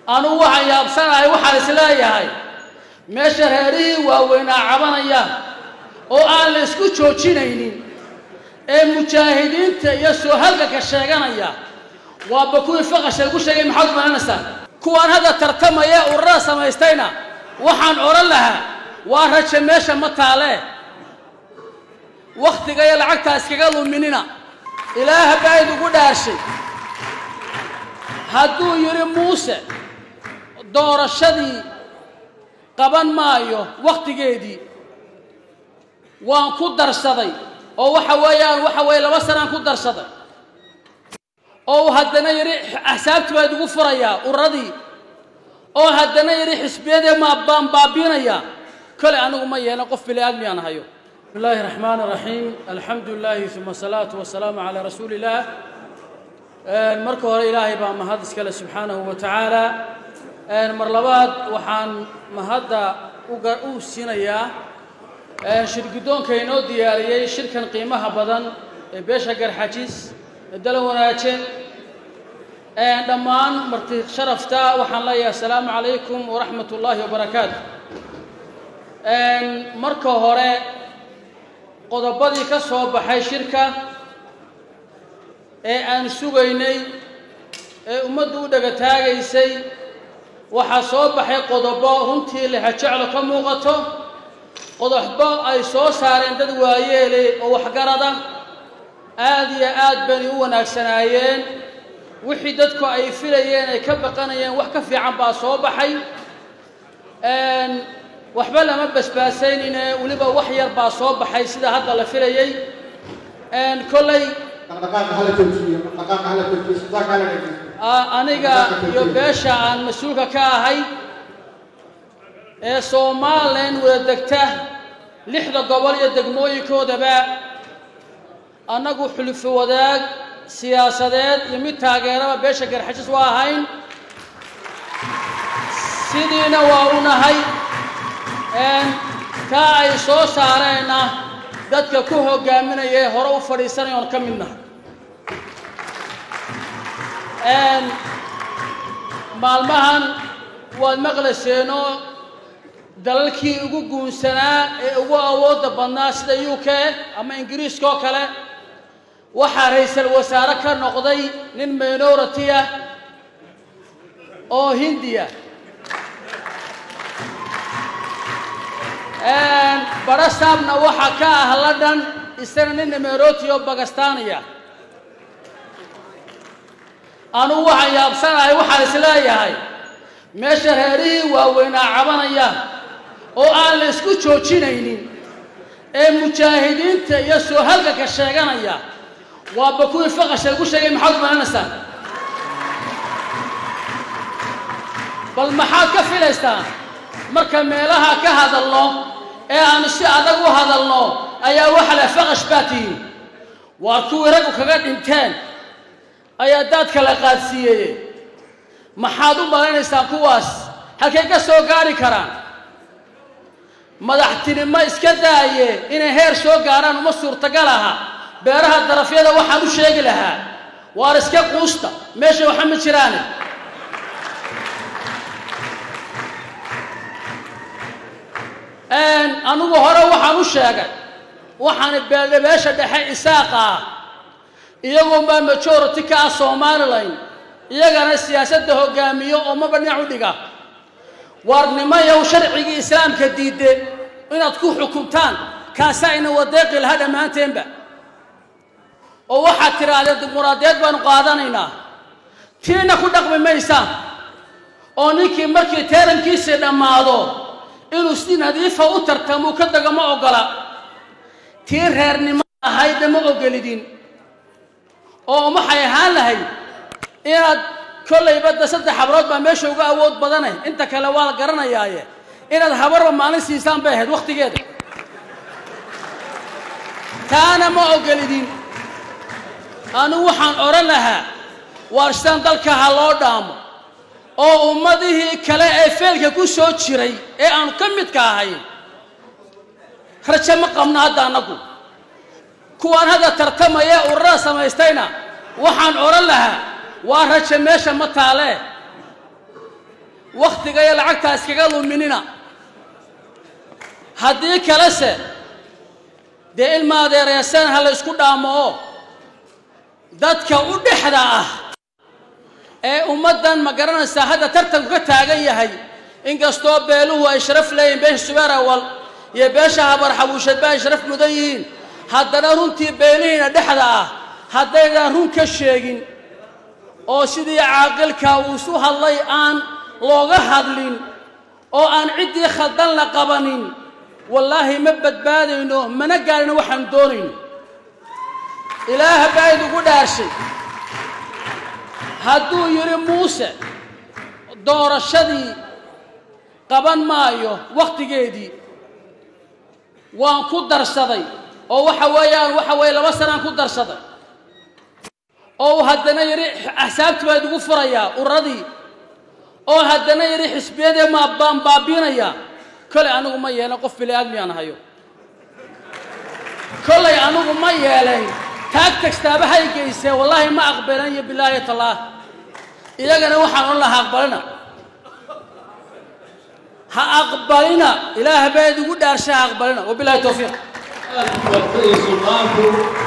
anugu waxaan yaabsanahay waxaan isleeyahay meesha reerihii waaweynaa cabanayaan oo aan la isku joojinaynin ee mujaahidiinta iyo soo halganka sheeganaya waaba kuwii faqasha lagu sheegay maxaad u malanaysaa kuwaan hadda tartamaya ee ururada samaystayna waxaan odhan lahaa waa raje meesha ma taalee wakhtiga iyo lacagtaa iskaga luminina ilaah baa idigu dhaarshay hadduu yidhi muuse doorashadii qaban maayo wakhtigeedii waan ku darsaday oo waxa weeyaan waxa weeye laba sanaan ku darsaday oo haddana yidhi axsaabtii baa idigu furayaa ururadii oo haddana yidhi xisbiyadii ma baan baabiinayaa kole anigu ma yeelan qof bini aadmiyaan hayo بسم الله الرحمن الرحيم الحمد لله ثم الصلاة والسلام على رسول الله marka hore ilaahay baa mahad iskale subxaanahu wa tacaala mar labaad waxaan mahadda u siinayaa shirguddoonka inoo diyaariyey shirkan qiimaha badan ee beesha garxajis ee dala wanaajin dhammaan marti sharafta waxaan leeyahay asalaamu calaykum waraxmat ullaahi wabarakaatu marka hore qodobadii ka soo baxay shirka ee aan sugaynay ee ummaddu u dhaga taagaysay waxaa soo baxay qodobo runtii lehajeclo ka muuqato qodobo ay soo saareen dad waayeele oo waxgarada aad iyo aad bayna u wanaagsanaayeen wixii dadku ay filayeen ay ka baqanayeen wax ka fiican baa soo baxay waxba lama basbaasaynine weliba wax yar baa soo baxay sida hadda la filayey kolley aniga iyo beesha aan mas-uulka ka ahay ee somalilan wada degta lixda gobol iyo degmooyinkoodaba annagu xulufo wadaag siyaasadeed iyo mid taageeraba beesha garxajis waa ahayn sidiina waa u nahay kaa ay soo saareenna dadka ku hogaaminaya ee hore u fadhiisanaya oon ka mid nahay maalmahan waad maqlayseenoo dalalkii ugu guunsanaa ee ugu awoodda badnaa sida u k ama ingiriiska oo kale waxaa ra-iisal wasaare ka noqday nin minority ah oo hindiya barasaabna waxaa ka ah london isana nin minority oo bakistaniya anugu waxaan yaabsanahay waxaan isleeyahay meesha reerihii waaweynaa cabanayaan oo aan la isku joojinaynin ee mujaahidiinta iyo soo halganka sheeganaya waaba kuwii faqasha lagu sheegay maxaad u malanaysaa bal maxaad ka filaystaan marka meelaha ka hadalno ee aanu si adag u hadalno ayaa waxa leh faqash baa tihiin waa kuwii raggu kaga dhinteen ayaa daadka la qaadsiiyeye maxaad u malaynaysaan kuwaas halkay ka soo gaari karaan madaxtinimo iska daaye inay heer soo gaaraan uma suurtagal aha beeraha darafyada waxaan u sheegi lahaa waar iska quusta meesha waxa ma jiraane anigu hore waxaan u sheegay waxaan beeldhabeesha dhexe isaaqa ah iyagoon baa majority ka ah somalilan iyagana siyaasadda hogaamiyo oo maba dhinac u dhiga waarnimayow sharcigii islaamka diide inaad ku xukuntaan kaasaa ina wadeeqi lahaa dhammaanteenba oo waxaad tidhaahdeen dimuquraadiyeed baanu qaadanaynaa tiina ku dhaqmi maysaan oo ninkii markii teerankiisii dhammaado inuu si nadiifa u tartamuu ka dago ma ogola tii reernimo ahaydna ma ogolidin oo waxay ahaan lahayd inaad kollayba da saddex habrood baa meesha uga awood badanay inta kale waa la garanayaaye inaad habarba maalin siisaan bay ahayd wakhtigeeda taana ma ogolidin anigu waxaan odhan lahaa waarstaan dalka ha loo dhaamo oo ummadihii kale ee feelka ku soo jiray ee aanu ka midka ahayn rajo ma qabno hadda annagu kuwaan hadda tartamaya ee ururada samaystayna waxaan odhan lahaa waa raje meesha ma taalee wakhtiga iyo lacagtaa iskaga luminina haddii kalese dee ilma adeereysaan ha la ysku dhaamo oo dadka u dhexda ah ee ummaddan ma garanaysaa hadda tartanku ka taagan yahay inkastoo beeluhu ay sharaf leeyihin beesha subeer awal iyo beesha habar xabuushadba ay sharaf mudan yihiin haddana runtii beelihiina dhexda ah haddaydaan run ka sheegin oo sidii caaqilka uu isu hadlay aan looga hadlin oo aan ciddii khaldan la qabanin wallaahi ma badbaadayno mana gaadhino waxaan doonayno ilaah baa idigu dhaarshay hadduu yidhi muuse doorashadii qaban maayo wakhtigeedii waan ku darsaday oo waxa weeyaan waxa weeye laba sanaan ku darsaday oo haddana yidhi axsaabtii baa idigu furayaa uradii oo haddana yidhi xisbiyadii ma baan baabiinayaa kolay anigu ma yeelan qof bili aadmiyaan hayo kolay anigu ma yeelayn taag tagstaaba hay geysee wallaahi ma aqbalan iyo bilaahi tallaah iyagana waxaan odhan lahaa aqbalina ha aqbalina ilaah baa idigu dhaarsha ha aqbalina wabilahi towfiiq sultaanku